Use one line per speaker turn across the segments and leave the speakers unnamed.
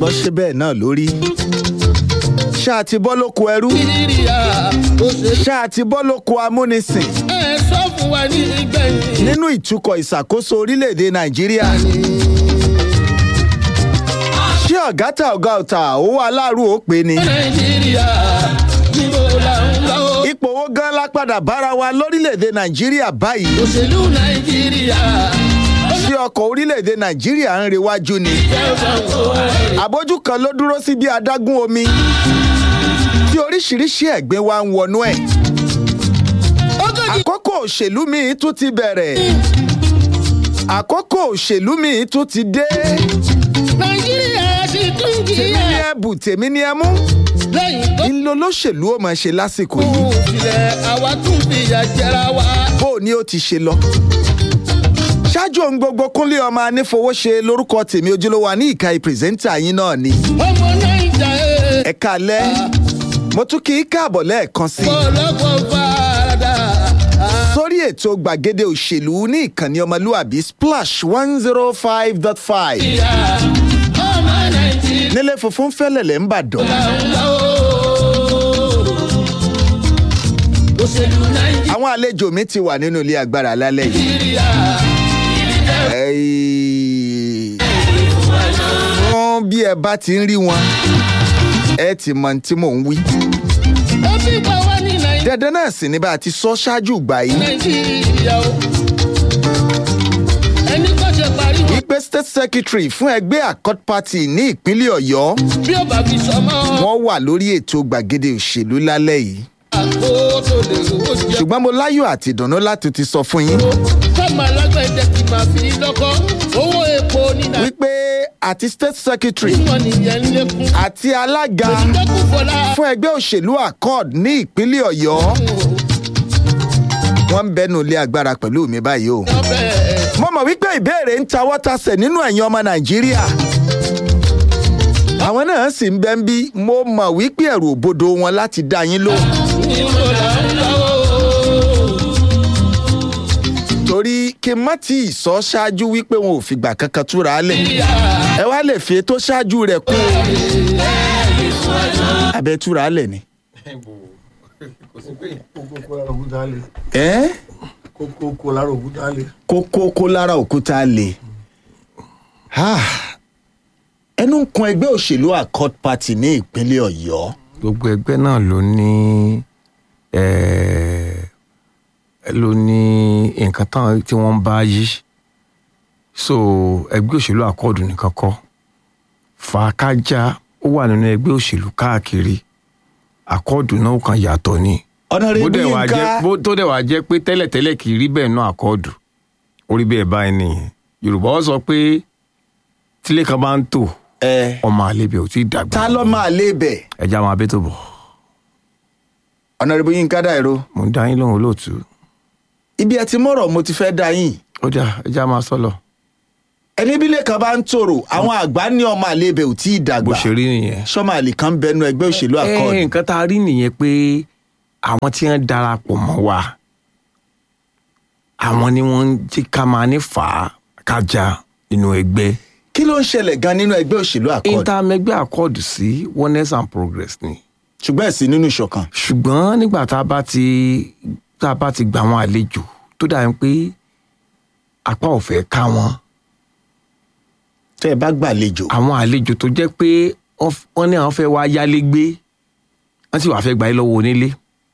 gbọ́ ṣe bẹ́ẹ̀ náà lórí ṣáà ti bọ́ lóko ẹrú
nàìjíríà òṣèlú
ṣáà ti bọ́ lóko amúnisìn
ẹ sọ fún wa ní ìgbẹ̀yìn.
nínú ìtukọ̀ ìṣàkóso orílẹ̀-èdè nàìjíríà ṣé ọ̀gá ta ọ̀gá ọ̀tà owó aláàrú ó pè ní.
nàìjíríà níbo là ń lọ.
ipò owó gan la padà bára wa lórílẹ̀-èdè nàìjíríà báyìí
òṣèlú nàìjíríà
ṣé ọkọ̀ orílẹ̀-èdè nàìjíríà ń rewájú ni. àbójú kan ló dúró sí bí adágún omi tí oríṣiríṣi ẹ̀gbin wa ń wọnú ẹ̀. àkókò òṣèlú míì tún ti bẹ̀rẹ̀ àkókò òṣèlú míì tún ti dé
nàìjíríà sì tún
tèmi ni
kíyà
ẹ bù tèmi ni ẹ mú
lẹ́yìn tó
ńlọ lóṣèlú ó máa ṣe lásìkò yìí
kù sílẹ̀ àwa tún fìyà jẹra wa.
bó o ní ó ti ṣe lọ. ṣáájú ohun gbogbo kúnlé ọmọ anífowóṣe lórúkọ tèmi ojúlówó wa ní ìka ìpìrìsẹ́ńtà yín náà ni.
ọmọ nàìjà ẹ̀
ẹ káalẹ́ mo tún kí í káàbọ̀ lẹ́ẹ̀kan sí i
ọlọ́pọ̀ farada.
sórí ètò gbàgede òṣèlú ní ìkànnì ọmọlúàbí splash one zero five dot five
ọmọ nàìjíríà
nílé funfun fẹ́lẹ̀lẹ̀ ń bàdàn.
là ń lọ. òṣèlú nàìjíríà.
àwọn àlejò mi ti wà nínú ilé agbára lálẹ́ yìí.
nàìjíríà
Ẹ̀ẹ́, wọ́n bí ẹ bá ti ń rí wọn ẹ ti mọ ohun tí mò ń wí.
ó ti pa wá ní Nàì-
dandan náà sì ni bá a ti sọ ṣáájú ìgbà yìí
nàìjíríà o ẹni kò ṣe parí wọn
wípé state secretary fún ẹgbẹ́ accord party ní ìpínlẹ̀ ọ̀yọ́
bí ó bá fi sọmọ
wọ́n wà lórí ètò gbàgede òṣèlú lálẹ́ yìí
àgbo tó lè rówó jẹ
ṣùgbọ́n mo láyọ̀ àti ìdùnnú láti ti sọ fún yín
kọ́mọ alágbẹ̀dẹ ti máa fi lọ́kọ́ owó epo ní nàìjíríà
wípé àti state secretary
wọn nìyẹn ń lékún
àti alága
lọ́kùn fọlá
fún ẹgbẹ́ òṣèlú accord ní ìpínlẹ̀ ọ̀yọ́ wọ́n ń bẹnu ilé agbára pẹ̀lú mi báyìí o.
ọbẹ̀
mo mọ̀ wípé ìbéèrè ń tawọ́ tasẹ̀ nínú ẹ̀yin ọmọ nàìjíríà. àwọn náà sì ń bẹ́ ń bí mo mọ̀ wípé ẹ̀rù òbodo wọn láti dá yín lóhùn.
níbo là ń lọ.
torí kí n má tí ì sọ ṣáájú wípé wọn ò fìgbà kankan túra lẹ̀. ẹ wá lè fi ètò ṣáájú rẹ̀ kú. abẹ́ túra lẹ̀ ni.
kókó lára òkúta lè
ẹ́
kókó lára òkúta lè.
kókó kó lára òkúta lè. Ah, ẹnu ń kun ẹgbẹ́ òṣèlú accord party ní ìpínlẹ̀ ọ̀yọ́.
gbogbo ẹgbẹ́ náà ló ní eh, ló ní nǹkan tán tí wọ́n ń bá yí so ẹgbẹ́ òṣèlú àkọọ̀dù nìkan kọ́ fàákájà ó wà nínú ẹgbẹ́ òṣèlú káàkiri àkọọ̀dù náà kan yàtọ̀ ni bó
ọ̀nàrẹ́bù
dẹ̀ wá jẹ́
yínká
bó tó dẹ̀ wá jẹ́ pé tẹ́lẹ̀tẹ́lẹ̀ kì í rí bẹ́ẹ̀ náà àkọọ̀dù orí bẹ́ẹ̀ báyìí nìyẹn yorùbá ó sọ pé tílé kan bá ń tò
ẹ
ọmọ àlebè ò tí ì dàgbà
ta ló máa lé bẹ̀
ẹja máa bẹ́ tó bọ̀
ọ̀nàrẹ́bù yínká dàìró
mo ń dá yín lóhùn olóòtú
ibi ẹ ti mọ̀rọ̀ mo ti fẹ́ dá yín
ó jà ẹja máa sọ lọ
ẹni bílẹ̀ kan bá ń tòrò àwọn àgbà ní ọmọ àlebẹ̀ ò tí ì
bó
dàgbà
ṣe rí nìyẹn.
sọ́mọ àlè kan bẹnu ẹgbẹ́ òṣèlú
ẹ
accord
nǹkan tá a rí nìyẹn pé àwọn tí wọ́n darapọ̀ mọ́ wa àwọn ni wọ́n ń jí ká máa ní fà á kájà nínú ẹgbẹ́
kí ló ń ṣẹlẹ̀ gan nínú ẹgbẹ́ òṣèlú accord
intamẹgbẹ́ accord sí oneness and progress ni
ṣùgbọ́n ẹ̀sìn nínú ìṣọ̀kan
ṣùgbọ́n nígbà tá a bá ti tá a bá ti gbà wọn àlejò tó dàbí pé apá ò fẹ́ ká wọn
tẹ́ ẹ bá gbàlejò
àwọn àlejò tó jẹ́ pé wọ́n f- wọ́n ní àwọn fẹ́ wá yálégbé wọ́n sì wàá fẹ́ gba ẹ lọ́wọ́ onílé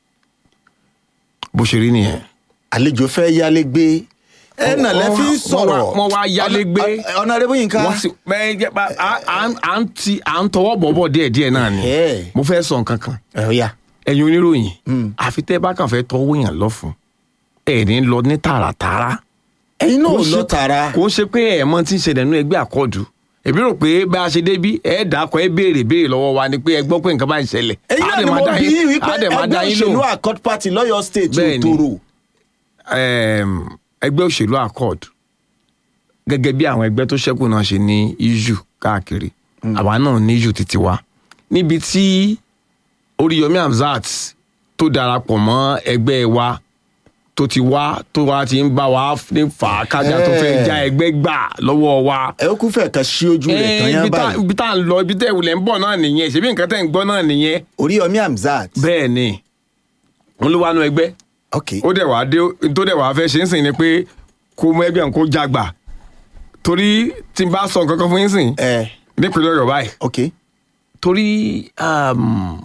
bó ṣe rí nìyẹn.
àlejò fẹ́ yálé gbé ẹ nà lẹ́ fi ń
wọ́n
sọ̀rọ̀
wá- wọ́n wá yálé gbé.
ọ̀nàrẹ́bù yínká
wọ́n sì bẹ́ẹ̀ jẹ́ pa à- à ń- à ń ti à ń tọwọ́ bọ̀bọ̀ díẹ̀díẹ̀ náà ni
Ẹ̀.
mo fẹ́ sọ nǹkan kan
ẹ̀ ọ̀ya
ẹ̀yin oníròyìn àfi tẹ́ bá kàn fẹ́ tọwọ́ yàn lọ́fun ẹ̀ ní lọ ní tààràtààrà
ẹ̀yin náà
Kò
ò
ń
lọ
ṣe-
tààrà
kò ń ṣe pé ẹ̀ mọ́ tí ń ṣẹlẹ̀ nínú ẹgbẹ́ àkọ́dù èmi rò pé bá a ṣe débí ẹ̀ dàkọ̀ ẹ̀ béèrè béèrè lọ́wọ́ wa ni pé ẹ gbọ́ pé nǹkan bá ń ṣẹlẹ̀
ẹ̀yin
Á
náà
dẹ̀
ni
máa
mo
dá
bí
yín-
wípé
á dẹ̀ máa
ẹgbẹ́
dá yín
òṣèlú
lóhùn.
accord party lọ́yọ̀ state ò
Bẹ́ẹ̀ni.
tòrò
Em, ẹgbẹ́ òṣèlú accord gẹ́gẹ́ bí àwọn ẹgbẹ́ tó ṣẹ́kù náà ṣe ní isu káàkiri àwa náà ní isu títí wa níbi tí Oríyọmí Hamzat tó darapọ̀ mọ́ ẹgbẹ́ wa tó ti wá tó wá ti ń bá wa ní fà á kájà tó fẹ́
Eh.
já ẹgbẹ́ gbà lọ́wọ́ wa.
ẹ ó kú fẹ́ kan sí ojú rẹ̀ tán
Eh,
yán
ibi tá-
báyìí
ibi tá à ń lọ ibi tẹ́ ìwúlẹ̀ ń bọ̀ náà nìyẹn ṣebí nǹkan tẹ́ ń gbọ́ náà nìyẹn.
Oríyọmí Hamzat
bẹ́ẹ̀ ni wọ́n ló wá nu ẹgbẹ́
ok
ó dẹ̀ wá dé tó dẹ̀ wá fẹ́ ṣe ń sìn ni pé kó mú ẹgbẹ́ kó jagbà torí tí n bá sọ nǹkan kan fún yín sìn
ẹ
nípínlẹ̀ ọ̀yọ́ báyìí
ok
torí um,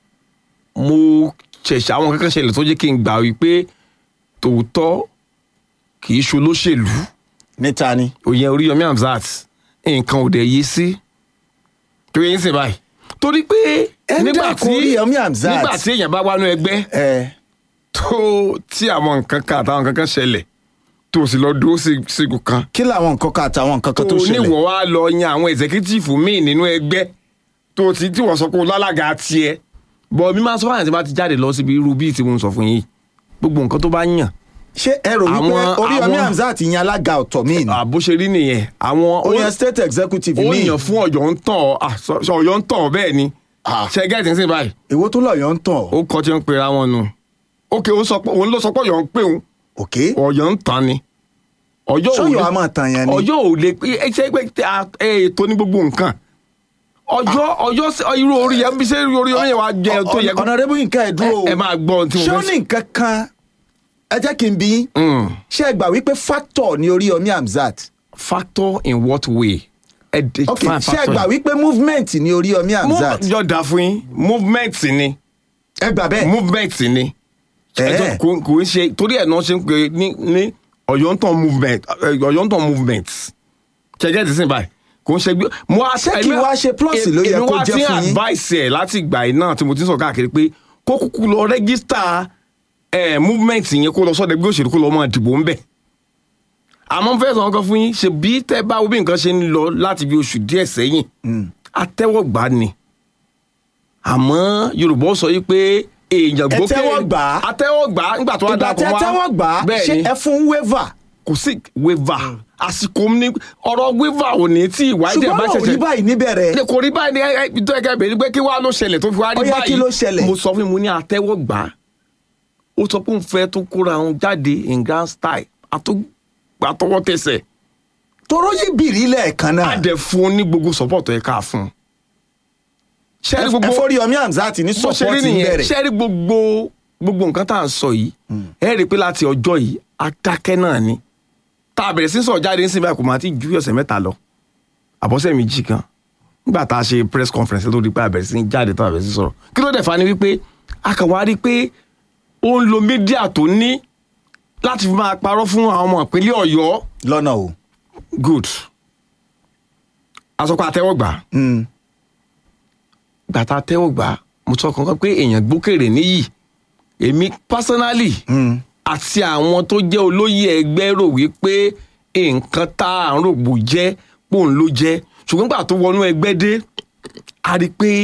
mo ṣẹ̀ṣẹ̀ àwọn kankan ṣẹlẹ̀ tó jẹ́ kí n gbà wípé tòótọ́ kì í ṣolóṣèlú
níta ni
òyìn Oríyọmí Hamzat nǹkan ò dẹ̀ yé sí torí yín sìn báyìí torí pé
Ẹ ń
nígbà
dákun
tí
Oríyọmí Hamzat.
nígbà tí èèyàn bá wá nú ẹgbẹ́
ẹ
tó tí àwọn nǹkan kan àtàwọn nǹkan kan ṣẹlẹ̀ tó o sì lọ dúró sí sígun kan
kí làwọn nǹkan kan àtàwọn nǹkan kan tó
tó o
ṣẹlẹ̀
níwọ̀ wá lọ yan àwọn executive míì nínú ẹgbẹ́ tó o ti tí wọ́n sọ pé o lálága tiẹ̀ bọ̀ mi máa sọ fáyàn tí bá ti jáde lọ síbi irú bíi tí mo ń sọ fún yín gbogbo nǹkan tó bá yàn
ṣé ẹ rò wípé
Àwọn-
Oríyọmí
àwọn-
Hamzat yan alága ọ̀tọ̀ míì ni
àbó ṣe rí nìyẹn àwọn
ó yan state executive
ó
míì
yàn fún ọ̀yọ́ ń tàn ọ́ ah, sọ- sọ ọ̀yọ́ ń tàn ọ́ bẹ́ẹ̀ ni
Ah.
ṣe gẹ́gẹ́ tí ń sìn báyìí
èwo tó lọ́yọ̀ ń tàn
ó kọ́ tí ń pera wọn nù ókè ó sọ pé òun ló sọ pé ọ̀yọ́ ń pè òun
ok
ọ̀yọ́ ń tàn ni ọ̀yọ́ ò
sọ́yọ̀
lè-
a máa tàn yẹn ni
ọjọ́ ò lè pé ẹ ṣe pé tẹ a- ẹ ètò ní gbogbo nǹkan ọjọ́ ọjọ́ sí- irú orí yẹn bí ṣe irú orí yẹn wàá jẹ tó yẹ kó
ọ̀nàrẹ́bù nǹkan ẹ̀ dúró o
ẹ máa gbọ́ ohun tí mo
ṣé ó
fẹ́
ní nǹkan kan ẹ jẹ́ kí n bí yín
Mm.
ṣé ẹ gbà wípé factor ni Oríyọmí Hamzat
factor in what way ẹ de
ok
fine
ṣé ẹ
factor
gbà wípé movement ni Oríyọmí Hamzat
yọ da fún yín movement ni
ẹ gbà bẹ́ẹ̀
movement ni
Eh.
Ẹjọ́ kò kò ń ṣe torí ẹ̀ náà ṣe ń pè ní ní ọ̀yọ́ ń tàn movement eh, ọ̀yọ́ ń tàn movement ṣẹ̀gẹ́ ti sìn báyìí kò ń ṣe gbé mo á
Ṣé kí
èmi-
wá ṣe plus ló yẹ
èmi
kó
wá
jẹ́
ti
fún yín?
advice ẹ̀ láti ìgbà yìí náà tí mo ti ń sọ káàkiri pé kó kúkú lọ rẹ́gísítà ẹ̀ movement yẹn kó lọ sọ́dọ̀ ẹgbẹ́ òṣèlú kó lọ máa dìbò ńbẹ̀ àmọ́ fẹ́ sọ nǹkan fún yín ṣe bí tẹ́ bá wo bí nǹkan ṣe ń lọ láti bí oṣù díẹ̀ sẹ́yìn atẹ́wọ́gbà ni àmọ́ Yorùbá ó sọ yìí pé èèyàn gbókè
tẹ́wọ́gbà?
atẹ́wọ́gbà nígbà tó wá
ìgbà
dàpọ̀
tẹ́
wá
tẹ́wọ́ gbà á
bẹ́ẹ̀
ṣé
ni
ẹ fún waiver
kò sí waiver àsìkò ní ọ̀rọ̀ waiver ò ní tí ìwádìí ẹ̀ bá
ṣùgbọ́n òní báyìí níbẹ̀rẹ̀
ní kò rí báyìí ní ẹ ẹ tó ẹgẹ bèrè pé kí wàá ló ṣẹlẹ̀ tó fi wá rí
Ó yá,
báyìí
kí ló ṣẹlẹ̀?
mo sọ fún mi mo ní àtẹ́wọ́gbà ó sọ pé òun fẹ́ tó kóra òun jáde in grand style àtó- àtọwọ́ tẹsẹ̀
toró yí bìrì lẹ́ẹ̀kan náà
á dẹ̀ fún un ní gbogbo support ẹ̀ ká fún un. ṣẹ́rí
ẹ
gbogbo
fọ́ Oríyọmí Hamzat ní
bó ṣe
support
rí nìyẹn
níbẹ̀rẹ̀
ṣẹ́rí gbogbo gbogbo nǹkan tá à ń sọ yìí ẹ rí i pé láti ọjọ́ yìí adákẹ́ náà ni tá a bẹ̀rẹ̀ sí sọ̀rọ̀ jáde nísìnyí báyìí kò máa ti ju ọ̀sẹ̀ mẹ́ta lọ àbọ̀sẹ̀ méjì kan nígbà tá a ṣe press conference tó di pé a bẹ̀rẹ̀ sí jáde tó a bẹ̀rẹ̀ sí sọ̀rọ̀ kí ló dẹ̀ fa ni wípé a kàn wá rí i pé ó ń lo mídíà tó ní láti fi máa parọ́ fún àwọn ọmọ ìpínlẹ̀ ọ̀yọ́
lọ́nà o
good asọ́kọ̀ àtẹ́wọ́gbà
Mm.
gbàtà tẹ́wọ́gbà mo sọ kankan pé èèyàn gbókèrè níyì èmi personally
Mm.
àti àwọn tó jẹ́ olóyè ẹgbẹ́ rò wípé nǹkan tá à ń rògbò jẹ́ pòun ló jẹ́ ṣùgbọ́n gbà tó wọnú ẹgbẹ́ dé a rí i pé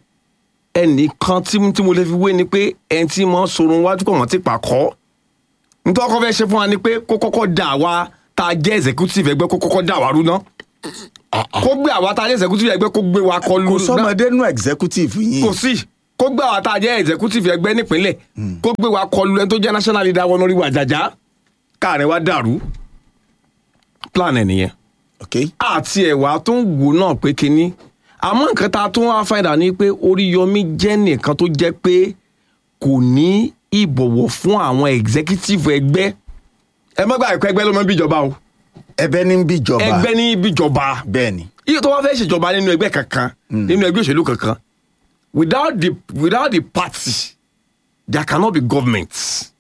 ẹnìkan tí tí mo lè fi wé ni pé ẹni tí mo sorun wájú pọ̀ mọ́ ti pàkọ́ nítorí ọkọ fẹ́ ṣe fún wa ni pé kó kọ́kọ́ dà wá tá a jẹ́ executive ẹgbẹ́ kó kọ́kọ́ dà wá rú ná kó gbé àwa tá a jẹ́ executive ẹgbẹ́ kó gbé wa kọlu
kò
ná
sọmọdé nù executive yìí
kò sí kó gbé àwọn tá a jẹ́ executive ẹgbẹ́ nípínlẹ̀ kó gbé wa kọlu ẹni tó jẹ́ national leader wọn lórí wa jàjà káàrin wa dàrú plan ẹ̀ nìyẹn
ok
àti ẹ̀wà tó ń wò náà pé kínní àmọ́ nǹkan tá a tún wá fàìdà ni pé Oríyọmí jẹ́ nìkan tó jẹ́ pé kò ní ìbọ̀wọ̀ fún àwọn executive ẹgbẹ́ ẹ má gbà ẹ̀kọ́ ẹgbẹ́ ló máa ń bíjọba o
ẹ̀bẹ̀ ní bíjọba
ẹgbẹ́ ní bíjọba
bẹ́ẹ̀ ni
iye tó wá fẹ́ ṣèjọba nínú ẹgbẹ́ kankan nínú ẹgbẹ́ òṣèlú kankan without the without the party there cannot be government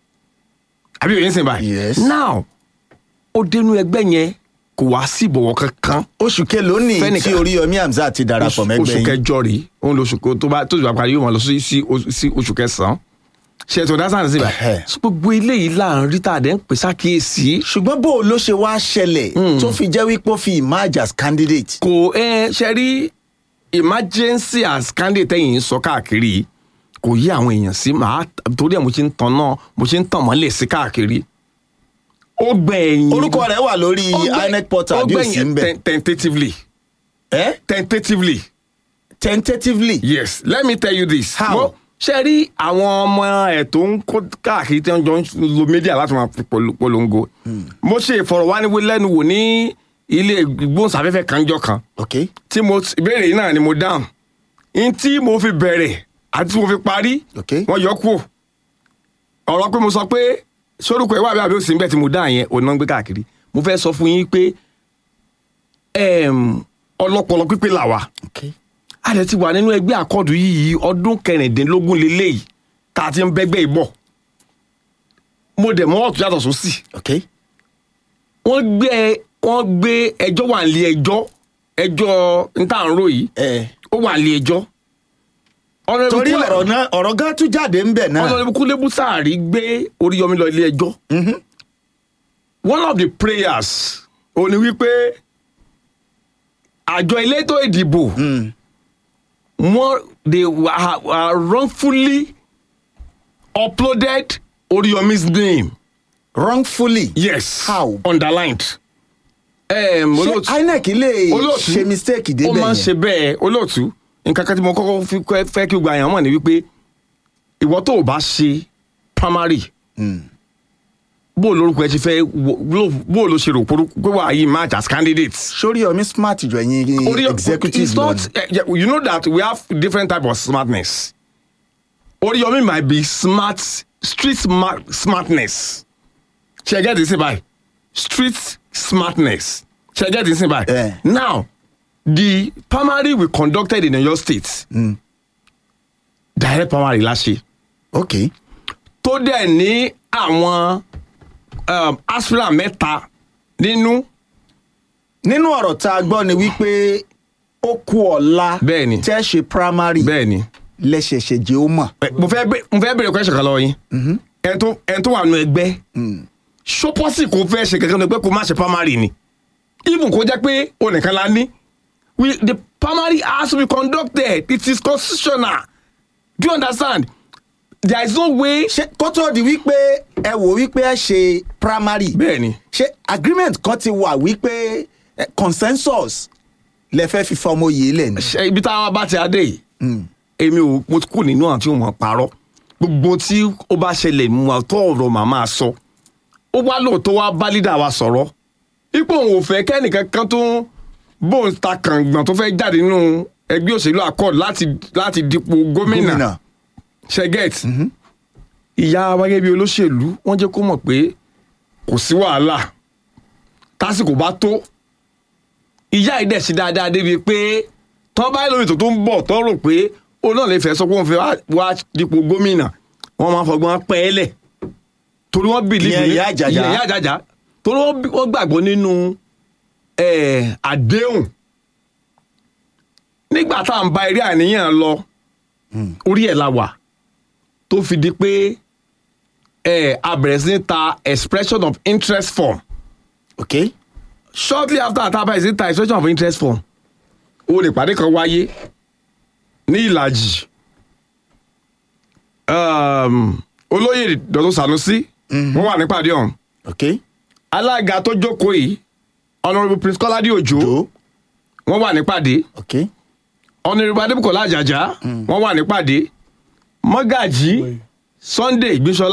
àbí òye ń sìn báyìí
Yes.
now ó dénú ẹgbẹ́ yẹn kò wá sí ìbọ̀wọ̀ kankan
oṣù kelo ní
Fẹ́nìkan.
tí Oríyọmí Hamzat ti darapọ̀ mẹ́gbẹ́
oṣù
yín
kẹjọ rèé òun lóṣù kó tó bá tó ìgbà parí yóò máa lọ sí sí oṣù- sí oṣù kẹsàn-án ṣe ètò dáṣà sí
Ẹhẹ́.
báyìí So, gbogbo eléyìí là ń rí tá a dẹ̀ ń pè sákìyèsí
ṣùgbọ́n bó o ló ṣe wá ṣẹlẹ̀ tó fi jẹ́ wípé ó fi emerge as candidate
kò ẹ ṣe rí emergency as candidate ẹ̀yìn ń sọ káàkiri yìí, kò yí àwọn èèyàn sí màá torí ẹ̀ mo ṣe ń tan náà mo ṣe ń tàn mọ́lẹ̀ sí káàkiri ó gbẹ̀yìn
orúkọ rẹ̀ wà lórí
ó gbẹ-
INEC portal
ó
bí ó sì ń
gbẹ̀yìn
bẹ̀
ten- tentatively
ẹ́
tentatively
tentatively
yes let me tell you this
How?
mo ṣe rí àwọn ọmọ ẹ̀ tó ń kó káàkiri tí wọ́n jọ ń lo mídíà láti máa fi pol- polongo mo ṣe ìfọ̀rọ̀wánilẹ́nuwò ní ilé ìgbóhùnsáfẹ́fẹ́ kanjọ́ kan
ok
tí mo ìbéèrè yìí náà ni mo dáhùn n tí mo fi bẹ̀rẹ̀ àti tí mo fi parí
Ok.
wọ́n yọ kúrò ọ̀rọ̀ pé mo sọ pé sórúkọ ìwà àbí àbí òsì ń bẹ̀ tí mo dáhùn yẹn òun náà ń gbé káàkiri mo fẹ́ sọ fún yín pé ẹm, ọlọ́pọlọ pípé là wà
ok
a lè ti wà nínú ẹgbẹ́ àkọ́dù yìí ọdún kẹrìndínlógún lélẹ́yìí tá a ti ń bẹ́gbẹ́ ìbọ̀ mo dẹ̀ mọ́ ọ̀tún yàtọ̀ sósì
ok
wọ́n gbé wọ́n gbé ẹjọ́ wà nílé ẹjọ́ ẹjọ́ ntàǹrò yìí
ẹ
ó wà nílé ẹjọ́.
torí ọ̀rọ̀ náà ọ̀rọ̀ gan tún jáde ń bẹ̀ náà
ọlọ́run kúlé bùsàárì gbé oríyọmí lọ ilé ẹjọ́. one of the prayers ò ní wípé àjọ elétò ìdìbò wọ́n they were, were wrongfully uploaded oríyọmí's name
wrongfully
yes
How?
underlined. Um,
ṣé inec lè
olóòtú
ṣe mistake
ó
débẹ̀
máa ń ṣe
yẹn
bẹ́ẹ̀ olóòtú nǹkan kan tí mo kọ́kọ́ fi kọ́- fẹ́ kí o gba àyàn mọ̀ ni wípé ìwọ tó o bá ṣe primary bó o lórúkọ ẹ ti fẹ́ wo- bó- bó o ló ṣe rò porúkọ pé wàá yí match as candidate.
sórí ọmí smart jù ẹ̀yin
Orí-
executive
it's
lọ
not
ni.
eh, yeah, you know that we have different type of smartness Oriyomi might be smart street smart, smartness ṣe get this by street smartness ṣe get this by
Eh.
now the primary we conducted in Oyo state direct primary la ṣe
ok
tó dẹ̀ ní àwọn um, aspirant mẹ́ta nínú
nínú ọ̀rọ̀ tá a gbọ́ ni wípé ó kú ọ̀la
Bẹ́ẹ̀ni.
tẹ́ ṣe primary
bẹ́ẹ̀ ni.
lẹ́sẹ̀ṣẹ̀ jẹ́ ó mọ̀
Ẹ, mo fẹ́ bẹ- mo fẹ́ bèrè question kan lọ́wọ́ yín ẹni tó ẹni tó wà nù ẹgbẹ́ ṣọpọ́sì kò fẹ́ ṣe kankan ní pé kò má ṣe primary ni even kó jẹ́ pé o nìkan la ní we the primary has to be conducted it is constitutional do you understand there is no way.
ṣé kó tó di wípé ẹ wò wípé ẹ ṣe primary
bẹ́ẹ̀ ni
ṣé agreement kan ti wà wípé eh, consensus lẹ fẹ́ fi fọmọ yìí lẹ̀ ni.
ṣe ibi táwa bá ti adé yìí èmi ò mo kù nínú àwọn tí wọn parọ́ gbogbo tí ó bá ṣẹlẹ̀ mu àtọ́ ọ̀rọ̀ màmá sọ ó wá lóòótọ́ wá bá lídà wa sọ̀rọ̀ ipò òun ò fẹ́ kẹ́nìkan kan tó bóun ta kàngbọ̀n tó fẹ́ jáde nínú ẹgbẹ́ òṣèlú accord láti láti dipò gómìnà
gómìnà
ṣẹgẹt ìyá wa gẹ́gẹ́ bí olóṣèlú wọ́n jẹ́ kó mọ̀ pé kò sí wàhálà tásìkò bá tó ìyá yìí dẹ̀ sí dáadáa débi pé tọ́ bá lórí ètò tó ń bọ̀ tọ́ rò pé ó náà lè fẹ́ sọ pé òun fẹ́ wá- wá dípò gómìnà wọ́n máa fọgbọ́n pẹ́ ẹ́ lẹ̀ torí wọ́n bìlí
Ìyẹn Ìyá Àjàjà.
ìyá àjàjà torí wọ́n bí- wọ́n gbàgbọ́ nínú eh, àdéhùn nígbà tá à ń ba eré àníyàn lọ orí ẹ̀ la wà tó fi di pé eh, a bẹ̀rẹ̀ sí ní ta expression of interest form
ok
shortly after àtàbà ìsìn ta expression of interest form o lè pàdé kan wáyé ní ìlàjì um, olóyè dọ̀tún sanusi wọ́n wà nípàdé ọ̀hún
ok
alága tó jókòó yìí honourable prince kọ́ládé òjò
jo
wọ́n wà nípàdé
ok
honourable adébùkọ́lá àjàjà wọ́n wà nípàdé mọ́gàjì sunday gbéṣọlá